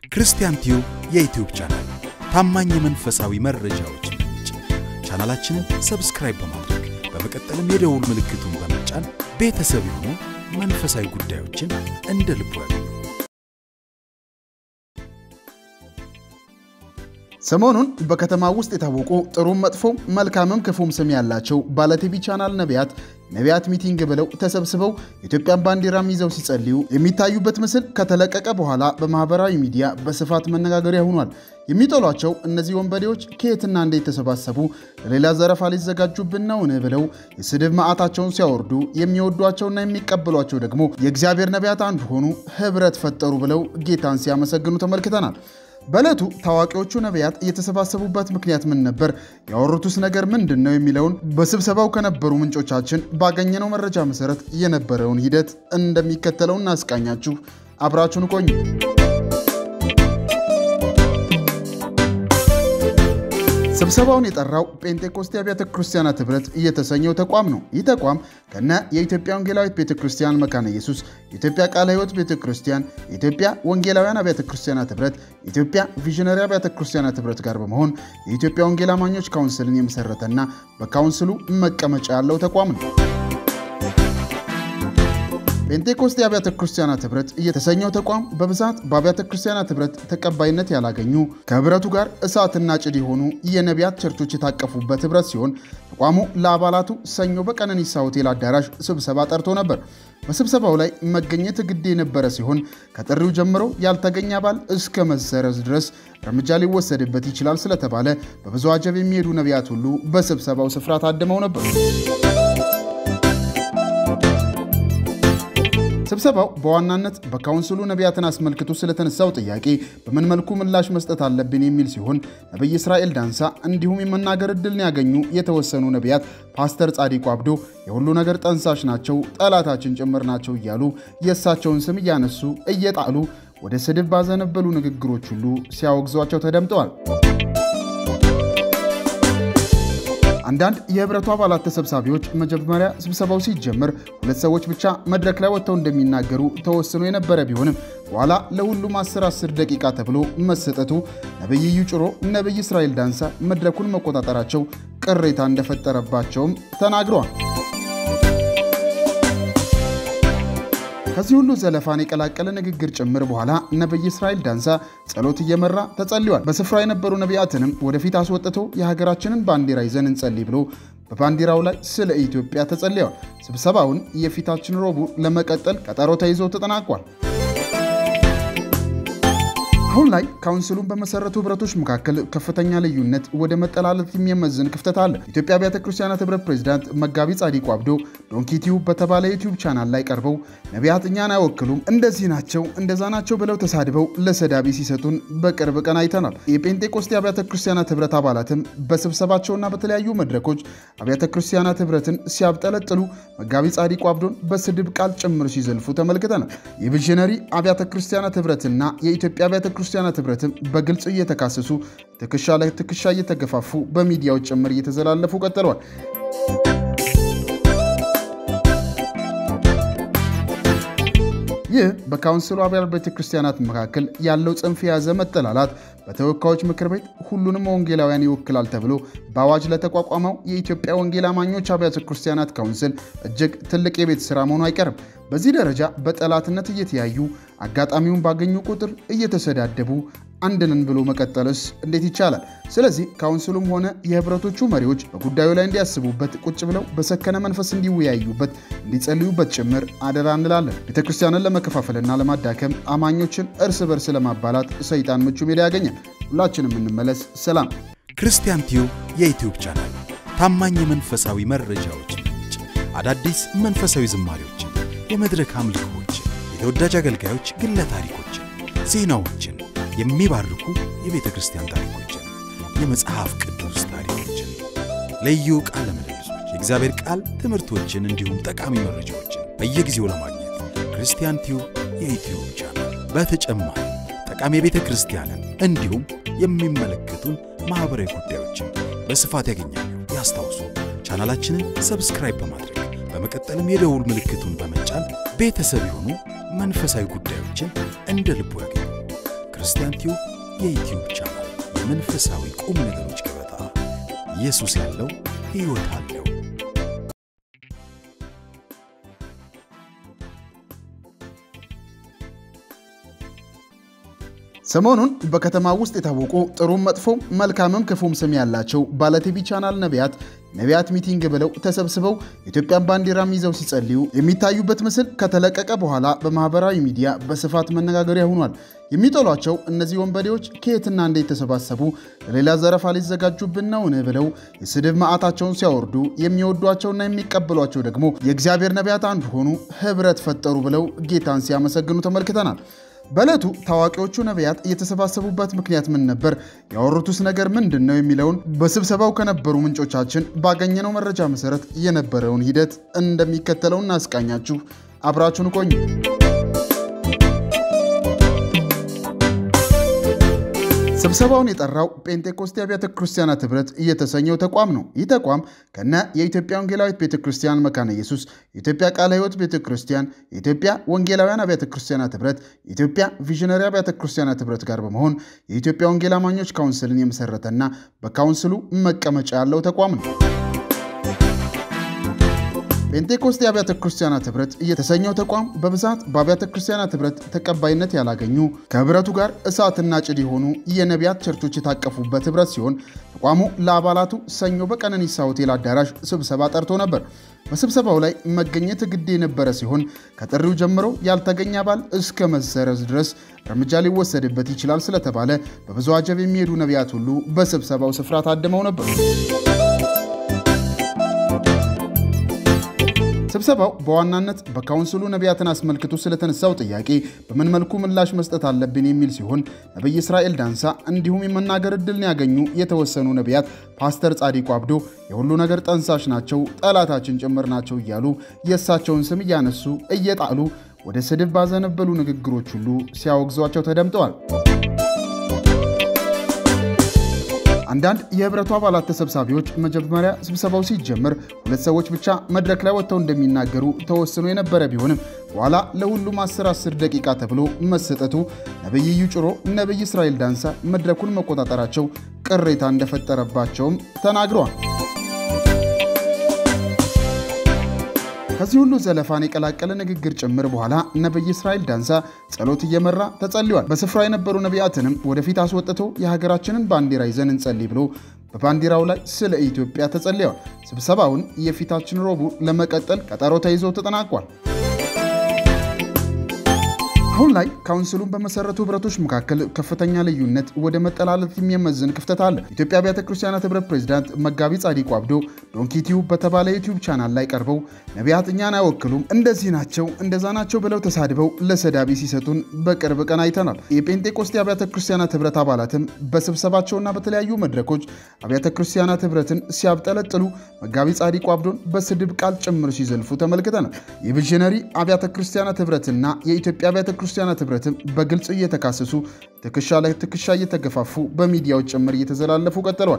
ክርስቲያን ቲዩብ የዩትዩብ ቻናል ታማኝ የመንፈሳዊ መረጃዎች ምንጭ። ቻናላችንን ሰብስክራይብ በማድረግ በመቀጠልም የደውል ምልክቱን በመጫን ቤተሰብ የሆኑ መንፈሳዊ ጉዳዮችን እንደ ልቡ ያገኙ። ሰሞኑን በከተማ ውስጥ የታወቁ ጥሩም መጥፎም መልካምም ክፉም ስም ያላቸው ባለቲቪ ቻናል ነቢያት ነቢያት ሚቲንግ ብለው ተሰብስበው የኢትዮጵያን ባንዲራም ይዘው ሲጸልዩ የሚታዩበት ምስል ከተለቀቀ በኋላ በማህበራዊ ሚዲያ በስፋት መነጋገሪያ ሆኗል። የሚጠሏቸው እነዚህ ወንበዴዎች ከየትና እንዴት ተሰባሰቡ? ለሌላ ዘረፋ ሊዘጋጁብን ነውን? ብለው የስድብ ማዕታቸውን ሲያወርዱ የሚወዷቸውና የሚቀበሏቸው ደግሞ የእግዚአብሔር ነቢያት አንድ ሆኑ፣ ህብረት ፈጠሩ ብለው ጌታን ሲያመሰግኑ ተመልክተናል። በዕለቱ ታዋቂዎቹ ነቢያት የተሰባሰቡበት ምክንያት ምን ነበር? ያወሩትስ ነገር ምንድን ነው? የሚለውን በስብሰባው ከነበሩ ምንጮቻችን ባገኘነው መረጃ መሰረት የነበረውን ሂደት እንደሚከተለው እናስቃኛችሁ። አብራችሁን ቆዩ። ስብሰባውን የጠራው ጴንጤቆስቴ አብያተ ክርስቲያናት ህብረት እየተሰኘው ተቋም ነው። ይህ ተቋም ከነ የኢትዮጵያ ወንጌላዊት ቤተ ክርስቲያን መካነ ኢየሱስ፣ የኢትዮጵያ ቃለ ሕይወት ቤተ ክርስቲያን፣ የኢትዮጵያ ወንጌላውያን አብያተ ክርስቲያናት ህብረት፣ የኢትዮጵያ ቪዥነሪ አብያተ ክርስቲያናት ህብረት ጋር በመሆን የኢትዮጵያ ወንጌል አማኞች ካውንስልን የመሰረተና በካውንስሉ መቀመጫ ያለው ተቋም ነው። ጴንጤኮስቴ አብያተ ክርስቲያናት ህብረት የተሰኘው ተቋም በብዛት በአብያተ ክርስቲያናት ህብረት ተቀባይነት ያላገኙ ከህብረቱ ጋር እሳትና ጭድ የሆኑ የነቢያት ቸርቾች የታቀፉበት ህብረት ሲሆን ተቋሙ ለአባላቱ ሰኞ በቀነኒሳ ሆቴል አዳራሽ ስብሰባ ጠርቶ ነበር። በስብሰባው ላይ መገኘት ግድ የነበረ ሲሆን ከጥሪው ጀምሮ ያልተገኘ አባል እስከ መሰረዝ ድረስ እርምጃ ሊወሰድበት ይችላል ስለተባለ በብዙ አጀብ የሚሄዱ ነቢያት ሁሉ በስብሰባው ስፍራ ታድመው ነበር። ስብሰባው በዋናነት በካውንስሉ ነቢያትን አስመልክቶ ስለተነሳው ጥያቄ በምን መልኩ ምላሽ መስጠት አለብን የሚል ሲሆን ነቢይ እስራኤል ዳንሳ እንዲሁም የመናገር ዕድልን ያገኙ የተወሰኑ ነቢያት ፓስተር ጻዲቁ አብዶ የሁሉ ነገር ጠንሳሽ ናቸው፣ ጠላታችን ጭምር ናቸው እያሉ የእሳቸውን ስም እያነሱ እየጣሉ ወደ ስድብ ባዘነበሉ ንግግሮች ሁሉ ሲያወግዟቸው ተደምጠዋል። አንዳንድ የህብረቱ አባላት ተሰብሳቢዎች መጀመሪያ ስብሰባው ሲጀምር ሁለት ሰዎች ብቻ መድረክ ላይ ወጥተው እንደሚናገሩ ተወስኖ የነበረ ቢሆንም በኋላ ለሁሉም 10 10 ደቂቃ ተብሎ መሰጠቱ ነቢይ እዩ ጭሮ፣ ነቢይ እስራኤል ዳንሳ መድረኩን መቆጣጠራቸው ቅሬታ እንደፈጠረባቸውም ተናግረዋል። ከዚህ ሁሉ ዘለፋን የቀላቀለ ንግግር ጭምር በኋላ ነቢይ እስራኤል ዳንሳ ጸሎት እየመራ ተጸልዋል። በስፍራ የነበሩ ነቢያትንም ወደፊት አስወጥቶ የሀገራችንን ባንዲራ ይዘን እንጸልይ ብሎ በባንዲራው ላይ ስለ ኢትዮጵያ ተጸልየዋል። ስብሰባውን የፊታችን ረቡዕ ለመቀጠል ቀጠሮ ተይዞ ተጠናቋል። አሁን ላይ ካውንስሉን በመሰረቱ ህብረቶች መካከል ከፍተኛ ልዩነት ወደ መጠላለፍ የሚያመዝን ክፍተት አለ። ኢትዮጵያ አብያተ ክርስቲያናት ህብረት ፕሬዚዳንት መጋቢ ጻዲቁ አብዶ ዶንኪቲዩብ በተባለ ዩቲዩብ ቻናል ላይ ቀርበው ነቢያት እኛን አይወክሉም፣ እንደዚህ ናቸው፣ እንደዛ ናቸው ብለው ተሳድበው ለሰዳቢ ሲሰጡን በቅርብ ቀን አይተናል። የጴንጤቆስቴ አብያተ ክርስቲያናት ህብረት አባላትም በስብሰባቸውና በተለያዩ መድረኮች አብያተ ክርስቲያናት ህብረትን ሲያብጠለጥሉ መጋቢ ጻዲቁ አብዶን በስድብ ቃል ጭምር ሲዘልፉ ተመልክተናል። የቪዥነሪ አብያተ ክርስቲያናት ህብረትና የኢትዮጵያ አብያተ ክርስቲያናት ህብረትም በግልጽ እየተካሰሱ ትከሻ ላይ ትከሻ እየተገፋፉ በሚዲያዎች ጭምር እየተዘላለፉ ቀጥለዋል። ይህ በካውንስሉ አብያተ ቤተ ክርስቲያናት መካከል ያለው ጽንፍ የያዘ መጠላላት በተወካዮች ምክር ቤት ሁሉንም ወንጌላውያን ይወክላል ተብሎ በአዋጅ ለተቋቋመው የኢትዮጵያ ወንጌል አማኞች አብያተ ክርስቲያናት ካውንስል እጅግ ትልቅ የቤት ስራ መሆኑ አይቀርም። በዚህ ደረጃ በጠላትነት እየተያዩ አጋጣሚውን ባገኙ ቁጥር እየተሰዳደቡ አንድንን ብሎ መቀጠልስ እንዴት ይቻላል? ስለዚህ ካውንስሉም ሆነ የህብረቶቹ መሪዎች በጉዳዩ ላይ እንዲያስቡበት፣ ቁጭ ብለው በሰከነ መንፈስ እንዲወያዩበት፣ እንዲጸልዩበት ጭምር አደራ እንላለን። ቤተ ክርስቲያንን ለመከፋፈልና ለማዳከም አማኞችን እርስ በርስ ለማባላት ሰይጣን ምቹ ሜዳ ያገኛል። ሁላችንም እንመለስ። ሰላም። ክርስቲያን ቲዩብ የዩትዩብ ቻናል ታማኝ የመንፈሳዊ መረጃዎች ምንጭ፣ አዳዲስ መንፈሳዊ ዝማሬዎችን፣ የመድረክ አምልኮችን፣ የተወዳጅ አገልጋዮች ግለ ታሪኮችን፣ ዜናዎችን የሚባርኩ የቤተ ክርስቲያን ታሪኮችን፣ የመጽሐፍ ቅዱስ ታሪኮችን፣ ልዩ ቃለ ምልልሶች፣ የእግዚአብሔር ቃል ትምህርቶችን እንዲሁም ጠቃሚ መረጃዎችን በየጊዜው ለማግኘት ክርስቲያን ቲዩብ የዩትዩብ ቻናል። በተጨማሪ ጠቃሚ የቤተ ክርስቲያንን እንዲሁም የሚመለከቱን ማኅበራዊ ጉዳዮችን በስፋት ያገኛሉ። ያስታውሱ ቻናላችንን ሰብስክራይብ በማድረግ በመቀጠልም የደውል ምልክቱን በመጫን ቤተሰብ የሆኑ መንፈሳዊ ጉዳዮችን እንደ ልቡ ያገኙ። ክርስቲያን ቲዩብ የዩትዩብ ቻናል የመንፈሳዊ ቁም ነገሮች ገበታ። ኢየሱስ ያለው ሕይወት አለው። ሰሞኑን በከተማ ውስጥ የታወቁ ጥሩም መጥፎም መልካምም ክፉም ስም ያላቸው ባለቲቪ ቻናል ነቢያት ነቢያት ሚቲንግ ብለው ተሰብስበው የኢትዮጵያን ባንዲራም ይዘው ሲጸልዩ የሚታዩበት ምስል ከተለቀቀ በኋላ በማህበራዊ ሚዲያ በስፋት መነጋገሪያ ሆኗል። የሚጠሏቸው እነዚህ ወንበዴዎች ከየትና እንዴት ተሰባሰቡ? ለሌላ ዘረፋ ሊዘጋጁብን ነውን? ብለው የስድብ መዓታቸውን ሲያወርዱ የሚወዷቸውና የሚቀበሏቸው ደግሞ የእግዚአብሔር ነቢያት አንዱ ሆኑ፣ ህብረት ፈጠሩ ብለው ጌታን ሲያመሰግኑ ተመልክተናል። በዕለቱ ታዋቂዎቹ ነቢያት የተሰባሰቡበት ምክንያት ምን ነበር? ያወሩትስ ነገር ምንድን ነው? የሚለውን በስብሰባው ከነበሩ ምንጮቻችን ባገኘነው መረጃ መሰረት የነበረውን ሂደት እንደሚከተለው እናስቃኛችሁ። አብራችሁን ቆዩ። ስብሰባውን የጠራው ጴንጤኮስቴ አብያተ ክርስቲያናት ህብረት እየተሰኘው ተቋም ነው። ይህ ተቋም ከነ የኢትዮጵያ ወንጌላዊት ቤተ ክርስቲያን መካነ ኢየሱስ፣ የኢትዮጵያ ቃለ ሕይወት ቤተ ክርስቲያን፣ የኢትዮጵያ ወንጌላውያን አብያተ ክርስቲያናት ህብረት፣ የኢትዮጵያ ቪዥነሪ አብያተ ክርስቲያናት ህብረት ጋር በመሆን የኢትዮጵያ ወንጌል አማኞች ካውንስልን የመሰረተና በካውንስሉ መቀመጫ ያለው ተቋም ነው። ጴንጤኮስቴ አብያተ ክርስቲያናት ህብረት የተሰኘው ተቋም በብዛት በአብያተ ክርስቲያናት ህብረት ተቀባይነት ያላገኙ ከህብረቱ ጋር እሳትና ጭድ የሆኑ የነቢያት ቸርቾች የታቀፉበት ህብረት ሲሆን ተቋሙ ለአባላቱ ሰኞ በቀነኒሳ ሆቴል አዳራሽ ስብሰባ ጠርቶ ነበር። በስብሰባው ላይ መገኘት ግድ የነበረ ሲሆን ከጥሪው ጀምሮ ያልተገኘ አባል እስከ መሰረዝ ድረስ እርምጃ ሊወሰድበት ይችላል ስለተባለ በብዙ አጀብ የሚሄዱ ነቢያት ሁሉ በስብሰባው ስፍራ ታድመው ነበር። ስብሰባው በዋናነት በካውንስሉ ነቢያትን አስመልክቶ ስለተነሳው ጥያቄ በምን መልኩ ምላሽ መስጠት አለብን የሚል ሲሆን ነቢይ እስራኤል ዳንሳ እንዲሁም የመናገር ዕድልን ያገኙ የተወሰኑ ነቢያት ፓስተር ጻዲቁ አብዶ የሁሉ ነገር ጠንሳሽ ናቸው፣ ጠላታችን ጭምር ናቸው እያሉ የእሳቸውን ስም እያነሱ እየጣሉ ወደ ስድብ ባዘነበሉ ንግግሮች ሁሉ ሲያወግዟቸው ተደምጠዋል። አንዳንድ የህብረቱ አባላት ተሰብሳቢዎች መጀመሪያ ስብሰባው ሲጀምር ሁለት ሰዎች ብቻ መድረክ ላይ ወጥተው እንደሚናገሩ ተወስኖ የነበረ ቢሆንም በኋላ ለሁሉም 10 10 ደቂቃ ተብሎ መሰጠቱ ነቢይ እዩ ጭሮ፣ ነቢይ እስራኤል ዳንሳ መድረኩን መቆጣጠራቸው ቅሬታ እንደፈጠረባቸውም ተናግረዋል። ከዚህ ሁሉ ዘለፋን የቀላቀለ ንግግር ጭምር በኋላ ነቢይ እስራኤል ዳንሳ ጸሎት እየመራ ተጸልዋል። በስፍራ የነበሩ ነቢያትንም ወደፊት አስወጥቶ የሀገራችንን ባንዲራ ይዘን እንጸልይ ብሎ በባንዲራው ላይ ስለ ኢትዮጵያ ተጸልየዋል። ስብሰባውን የፊታችን ረቡዕ ለመቀጠል ቀጠሮ ተይዞ ተጠናቋል። አሁን ላይ ካውንስሉን በመሰረቱ ህብረቶች መካከል ከፍተኛ ልዩነት ወደ መጠላለፍ የሚያመዝን ክፍተት አለ። ኢትዮጵያ አብያተ ክርስቲያናት ህብረት ፕሬዚዳንት መጋቢ ጻዲቁ አብዶ ዶንኪቲዩብ በተባለ ዩቲዩብ ቻናል ላይ ቀርበው ነቢያት እኛን አይወክሉም፣ እንደዚህ ናቸው፣ እንደዛ ናቸው ብለው ተሳድበው ለሰዳቢ ሲሰጡን በቅርብ ቀን አይተናል። የጴንጤቆስቴ አብያተ ክርስቲያናት ህብረት አባላትም በስብሰባቸውና በተለያዩ መድረኮች አብያተ ክርስቲያናት ህብረትን ሲያብጠለጥሉ መጋቢ ጻዲቁ አብዶን በስድብ ቃል ጭምር ሲዘልፉ ተመልክተናል። የቪዥነሪ አብያተ ክርስቲያናት ህብረትና የኢትዮጵያ አብያተ ክርስቲያናት ህብረትም በግልጽ እየተካሰሱ ትከሻ ላይ ትከሻ እየተገፋፉ በሚዲያዎች ጭምር እየተዘላለፉ ቀጥለዋል።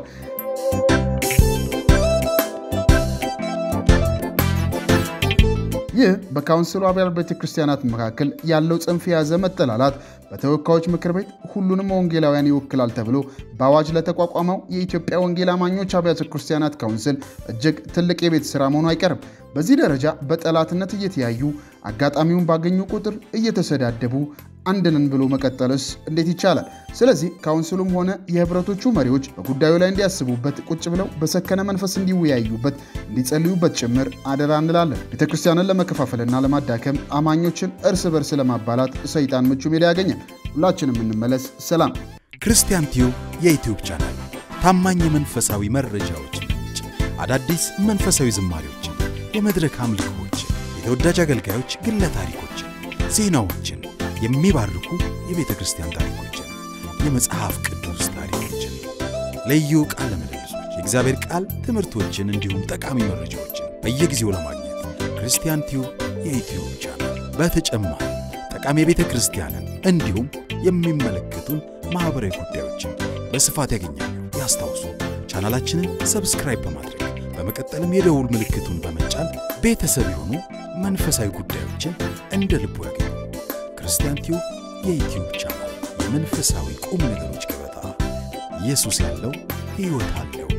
ይህ በካውንስሉ አብያተ ቤተ ክርስቲያናት መካከል ያለው ጽንፍ የያዘ መጠላላት በተወካዮች ምክር ቤት ሁሉንም ወንጌላውያን ይወክላል ተብሎ በአዋጅ ለተቋቋመው የኢትዮጵያ ወንጌል አማኞች አብያተ ክርስቲያናት ካውንስል እጅግ ትልቅ የቤት ስራ መሆኑ አይቀርም። በዚህ ደረጃ በጠላትነት እየተያዩ አጋጣሚውን ባገኙ ቁጥር እየተሰዳደቡ አንድ ነን ብሎ መቀጠልስ እንዴት ይቻላል? ስለዚህ ካውንስሉም ሆነ የህብረቶቹ መሪዎች በጉዳዩ ላይ እንዲያስቡበት፣ ቁጭ ብለው በሰከነ መንፈስ እንዲወያዩበት፣ እንዲጸልዩበት ጭምር አደራ እንላለን። ቤተ ክርስቲያንን ለመከፋፈልና ለማዳከም አማኞችን እርስ በርስ ለማባላት ሰይጣን ምቹ ሜዳ ያገኛል። ሁላችንም እንመለስ። ሰላም። ክርስቲያን ቲዩብ የዩትዩብ ቻናል ታማኝ የመንፈሳዊ መረጃዎች ምንጭ፣ አዳዲስ መንፈሳዊ ዝማሪዎችን፣ የመድረክ አምልኮዎችን፣ የተወዳጅ አገልጋዮች ግለ ታሪኮችን፣ ዜናዎችን የሚባርኩ የቤተ ክርስቲያን ታሪኮችን፣ የመጽሐፍ ቅዱስ ታሪኮችን፣ ልዩ ቃለ ምልልሶች፣ የእግዚአብሔር ቃል ትምህርቶችን እንዲሁም ጠቃሚ መረጃዎችን በየጊዜው ለማግኘት ክርስቲያን ቲዩብ የዩትዩብ ቻናል። በተጨማሪ ጠቃሚ የቤተ ክርስቲያንን እንዲሁም የሚመለከቱን ማኅበራዊ ጉዳዮችን በስፋት ያገኛሉ። ያስታውሱ፣ ቻናላችንን ሰብስክራይብ በማድረግ በመቀጠልም የደውል ምልክቱን በመጫን ቤተሰብ የሆኑ መንፈሳዊ ጉዳዮችን እንደ ልቡ ያገኙ። ክርስቲያን ቲዩብ የዩትዩብ ቻናል መንፈሳዊ ቁም ነገሮች ገበታ። ኢየሱስ ያለው ሕይወት አለው።